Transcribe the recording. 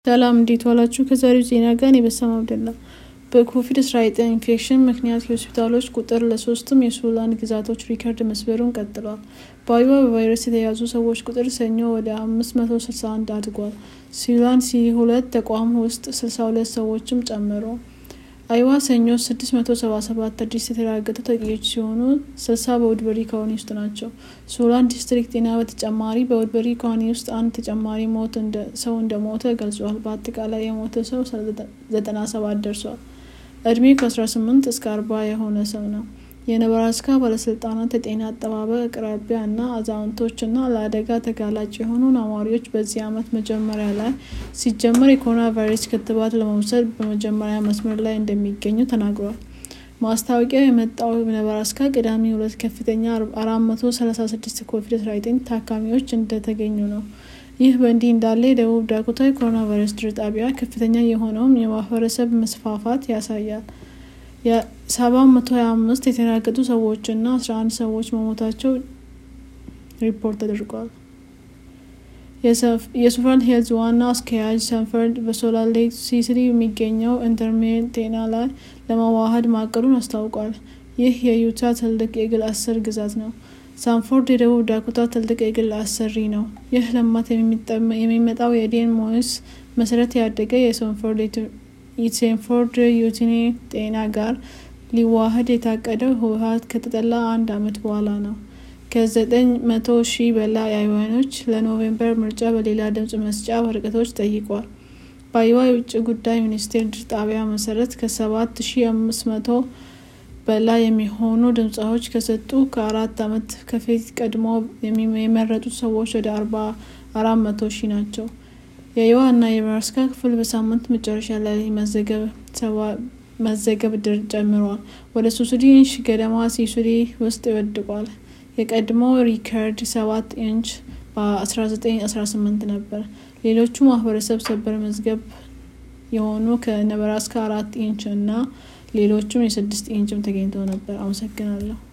ሰላም እንዴት ዋላችሁ? ከዛሬው ዜና ጋር እኔ በሰማ አብደላ። በኮቪድ-19 ኢንፌክሽን ምክንያት የሆስፒታሎች ቁጥር ለሶስቱም የሱዳን ግዛቶች ሪከርድ መስበሩን ቀጥሏል። በአይዋ በቫይረስ የተያዙ ሰዎች ቁጥር ሰኞ ወደ 561 አድጓል። ሱዳን ሲ ሁለት ተቋም ውስጥ 62 ሰዎችም ጨምሮ አይዋ ሰኞ 677 አዲስ የተረጋገጡ ተጠቂዎች ሲሆኑ 60 በውድበሪ ካውንቲ ውስጥ ናቸው። ሱዳን ዲስትሪክት ጤና በተጨማሪ በውድበሪ ካውንቲ ውስጥ አንድ ተጨማሪ ሞት ሰው እንደሞተ ገልጿል። በአጠቃላይ የሞተ ሰው 97 ደርሷል። እድሜው ከ18 እስከ 40 የሆነ ሰው ነው። የነበራስካ ባለስልጣናት የጤና አጠባበቅ አቅራቢያ እና አዛውንቶች እና ለአደጋ ተጋላጭ የሆኑ ነዋሪዎች በዚህ ዓመት መጀመሪያ ላይ ሲጀመር የኮሮና ቫይረስ ክትባት ለመውሰድ በመጀመሪያ መስመር ላይ እንደሚገኙ ተናግሯል። ማስታወቂያው የመጣው ነበራስካ ቅዳሜ ሁለት ከፍተኛ 436 ኮቪድ-19 ታካሚዎች እንደተገኙ ነው። ይህ በእንዲህ እንዳለ የደቡብ ዳኮታ የኮሮና ቫይረስ ድር ጣቢያ ከፍተኛ የሆነውም የማህበረሰብ መስፋፋት ያሳያል። የ725 የተረጋገጡ ሰዎች እና 11 ሰዎች መሞታቸው ሪፖርት ተደርጓል። የሱፈን ሄልዝ ዋና አስኪያጅ ሰንፈርድ በሶላር ሌክ ሲቲ የሚገኘው ኢንተርሜድ ጤና ላይ ለመዋሃድ ማቀዱን አስታውቋል። ይህ የዩታ ትልቅ የግል አስር ግዛት ነው። ሳንፎርድ የደቡብ ዳኮታ ትልቅ የግል አሰሪ ነው። ይህ ልማት የሚመጣው የዴን ሞይስ መሰረት ያደገ የሴንፎርድ ዩቲኒ ጤና ጋር ሊዋሃድ የታቀደው ህወሀት ከተጠላ አንድ አመት በኋላ ነው። ከዘጠኝ መቶ ሺህ በላይ አይዋኖች ለኖቬምበር ምርጫ በሌላ ድምጽ መስጫ ወረቀቶች ጠይቋል። በአይዋ የውጭ ጉዳይ ሚኒስቴር ድር ጣቢያ መሰረት ከሰባት ሺህ አምስት መቶ በላይ የሚሆኑ ድምፃዎች ከሰጡ ከአራት አመት ከፊት ቀድሞ የመረጡት ሰዎች ወደ አርባ አራት መቶ ሺህ ናቸው። የአይዋ እና የነበራስካ ክፍል በሳምንት መጨረሻ ላይ መዘገብ ድር ጨምሯል። ወደ ሱሱዲ ኢንች ገደማ ሲሱዲ ውስጥ ይወድቋል። የቀድሞ ሪከርድ ሰባት ኢንች በ1918 ነበር። ሌሎቹ ማህበረሰብ ሰበር መዝገብ የሆኑ ከነበራስካ አራት ኢንች እና ሌሎቹም የስድስት ኢንችም ተገኝተው ነበር። አመሰግናለሁ።